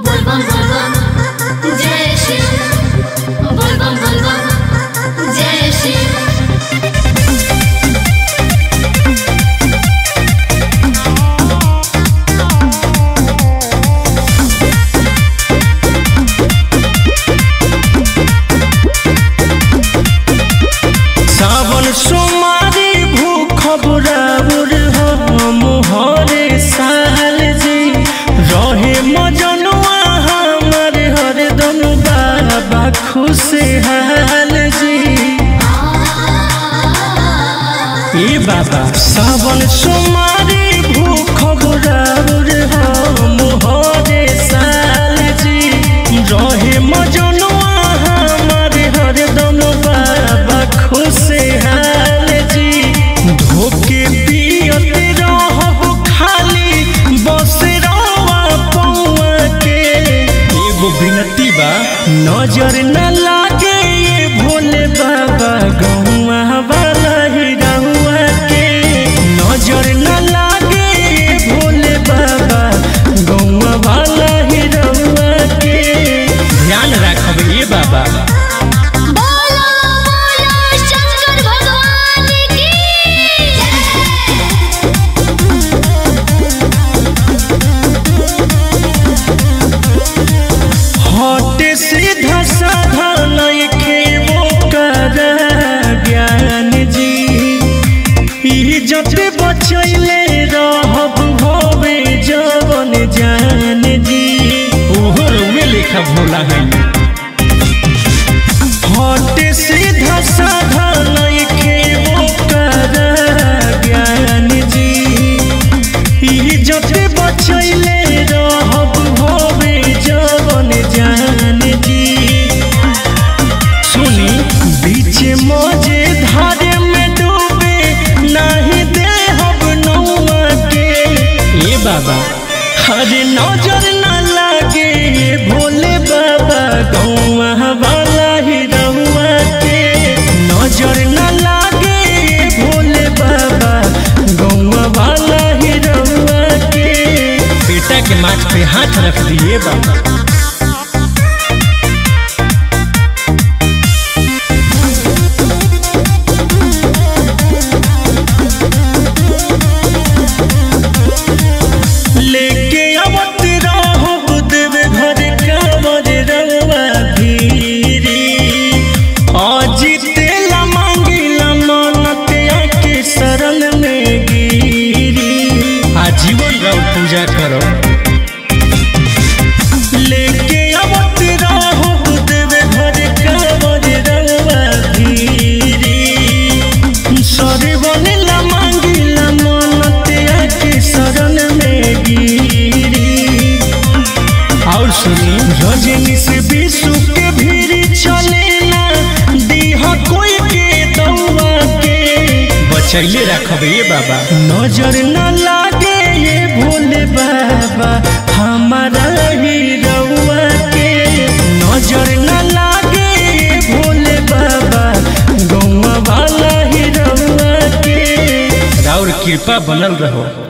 বলবম বলবম জয় শিব বলবম বলবম জয় শিব सावन सोमारी भूख बुराबुर हम हरे साल जी रहे मजनुआ हमर हरदम बाबा खुशहाल जी ए बाबा सावन सोमारी भूख बुराबुर हम हरे साल जी रहे मजनुआ हमर हरदम बाबा खुशहाल जी धोके पियत रहब खाली बस रवा पौआ के एगो विनती बा नजर न लागे ये भोले बाबा गौआ वाला ही रहुआ के नजर न लागे ये भोले बाबा गौआ वाला ही रहुआ के ध्यान रखब ये बाबा बोलो बोलो शंकर भगवान की हटे सीधा साधा नइखे वो कर ज्ञान जी इज्जत बचैले रहब भवे जवन जान जी ओहर में लिखा भोला है हटे सीधा साधा नइखे वो कर ज्ञान जी इज्जत बचैले रहब भवे जवन जान जी सुनी बीच मजे धारे में डूबे नहीं देहब नौआ के ए बाबा हरे नजर न लागे ये भोले बाबा गौआ वाला ही रहुआ के नजर न लागे ये भोले बाबा गौआ वाला ही रहुआ के बेटा के माथ पे हाथ रख दिए बाबा लेके आवत रहब देवे घर कांवर रंगवा धीरी अजितेला मांगिला मानत आके शरण में गिरी आजीवन राव पूजा करो लेके आवत रहब देवे घर कांवर रंगवा धीरी सरे बनेला मांगिला मानत आके शरण में गिरी और सुनी रजनी से विश्व के भीड़ चलेला दीहा कोई के दौआ के बचैले रखब ये बाबा नजर न लागे ये भोले बाबा हमारा ही रउआ के नजर न लागे ये भोले बाबा गौआ वाला ही रउआ के राउर कृपा बनल रहो